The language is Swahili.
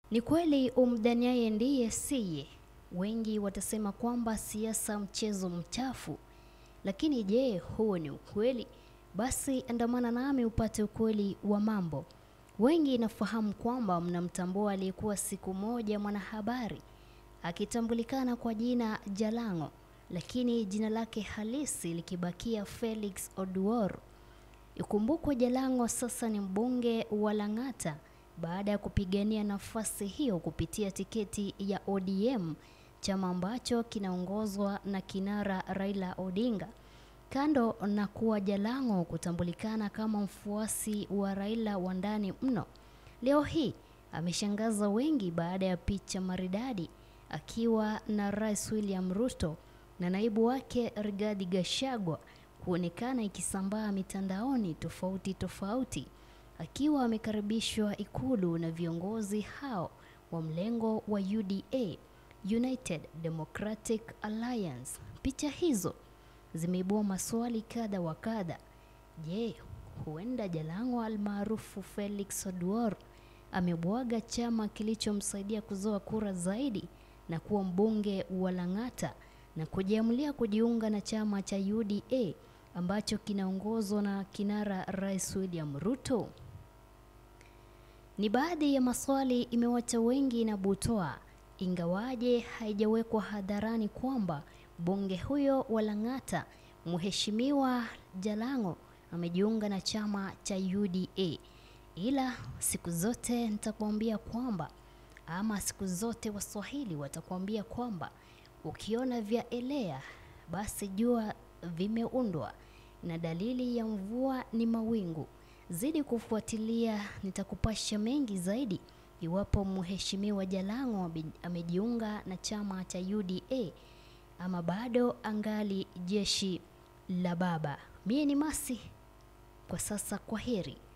Ni kweli umdhaniaye ndiye siye. Wengi watasema kwamba siasa mchezo mchafu, lakini je, huo ni ukweli? Basi andamana nami upate ukweli wa mambo. Wengi nafahamu kwamba mnamtambua aliyekuwa siku moja mwanahabari akitambulikana kwa jina Jalang'o, lakini jina lake halisi likibakia Felix Oduor. Ikumbukwe Jalang'o sasa ni mbunge wa Lang'ata baada ya kupigania nafasi hiyo kupitia tiketi ya ODM, chama ambacho kinaongozwa na kinara Raila Odinga. Kando na kuwa Jalang'o kutambulikana kama mfuasi wa Raila wa ndani mno, leo hii ameshangaza wengi baada ya picha maridadi akiwa na Rais William Ruto na naibu wake Rigathi Gachagua kuonekana ikisambaa mitandaoni tofauti tofauti, akiwa amekaribishwa Ikulu na viongozi hao wa mlengo wa UDA, United Democratic Alliance. Picha hizo zimeibua maswali kadha wa kadha. Je, huenda Jalang'o almaarufu Felix Oduor amebwaga chama kilichomsaidia kuzoa kura zaidi na kuwa mbunge wa Lang'ata na kujiamulia kujiunga na chama cha UDA ambacho kinaongozwa na kinara Rais William Ruto? Ni baadhi ya maswali imewacha wengi na butwaa, ingawaje haijawekwa hadharani kwamba mbunge huyo wa Lang'ata Mheshimiwa Jalang'o amejiunga na chama cha UDA. Ila siku zote nitakwambia kwamba ama siku zote Waswahili watakwambia kwamba ukiona vya elea basi jua vimeundwa, na dalili ya mvua ni mawingu. Zidi kufuatilia, nitakupasha mengi zaidi iwapo Mheshimiwa Jalang'o amejiunga na chama cha UDA ama bado angali jeshi la baba. Mie ni Masi kwa sasa, kwa heri.